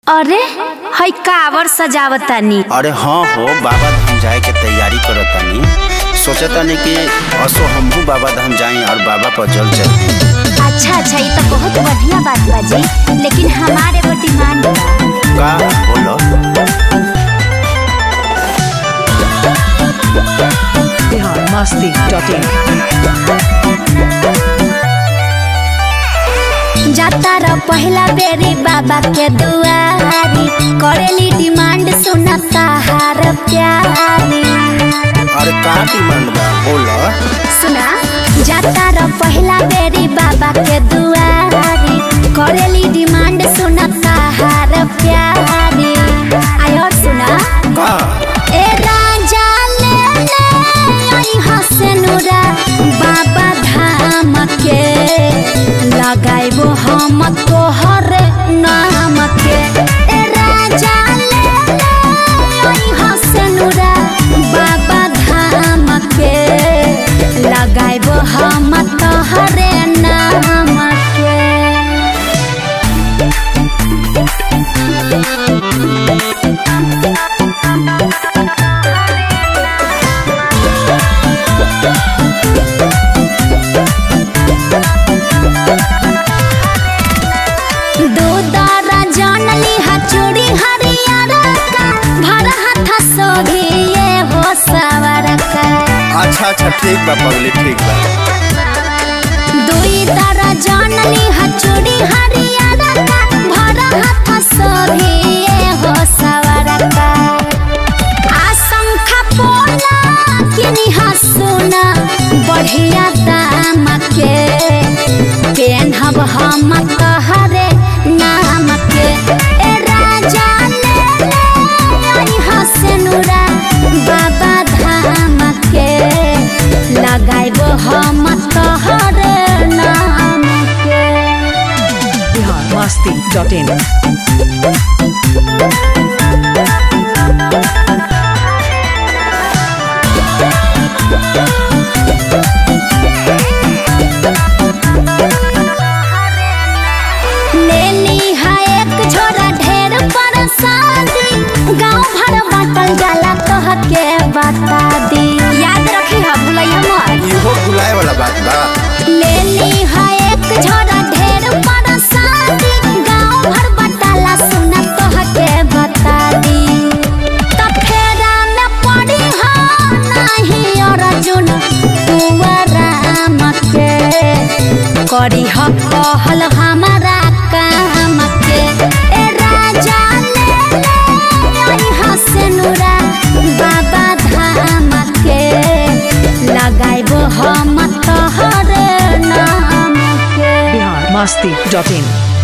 अरे हई कावर सजावतानी अरे हाँ हो बाबा धाम जाए के तैयारी करतानी सोचतानी कि असो हमहू बाबा धाम जाई और बाबा पर जल चढ़ी अच्छा अच्छा ये तो बहुत बढ़िया बात बा जी लेकिन हमारे एगो डिमांड बा का बोलो बिहार मस्ती डॉट इन जाता र पहिला बेरी बाबा के दुआरी करेली डिमांड सुनता हार प्यारी अरे का डिमांड बा बोलो सुना जाता र पहिला बेरी बाबा के दुआरी करेली डिमांड सुनता हार प्यारी आयो सुना का ए राजा ले ले आई हसनुरा बाबा धाम के लगाइबो हम तोहर नाम के ए राजा ले ले आई हसनुरा बाबा धाम के लगाइबो हम तोहर नाम के दूदारा जानली हा चूड़ी हरियर का भर हाथ सोभी ये हो सवर का अच्छा अच्छा ठीक बा पगली ठीक बा दुई तारा जानली हा चूड़ी हरियर का भर हाथ सोभी ये हो सवर का आशंका पोला किनी हा सुना बढ़िया दाम के पेनहब हम तहरे नाम के ए राजा ले ले आई हसनुरा बाबा धाम के लगाइबो हम तहरे नाम के बिहार मस्ती डॉट इन लेली है एक झोरा ढेर पर शादी गांव भर बाटल जाला तोह के बता दी याद रखी हा भुलैया मत इहो भुलाए वाला बात बा लेली है एक झोरा ढेर पर शादी गांव भर बाटला सुना तोह के बता दी त फेरा में पड़ी हा नहीं अर्जुन कुंवराम के करी ह कहल हमारा काम के ए राजा ले ले आई हसनुरा बाबा धाम के लगाइबो हम तोहर नाम के बिहार मस्ती डॉट इन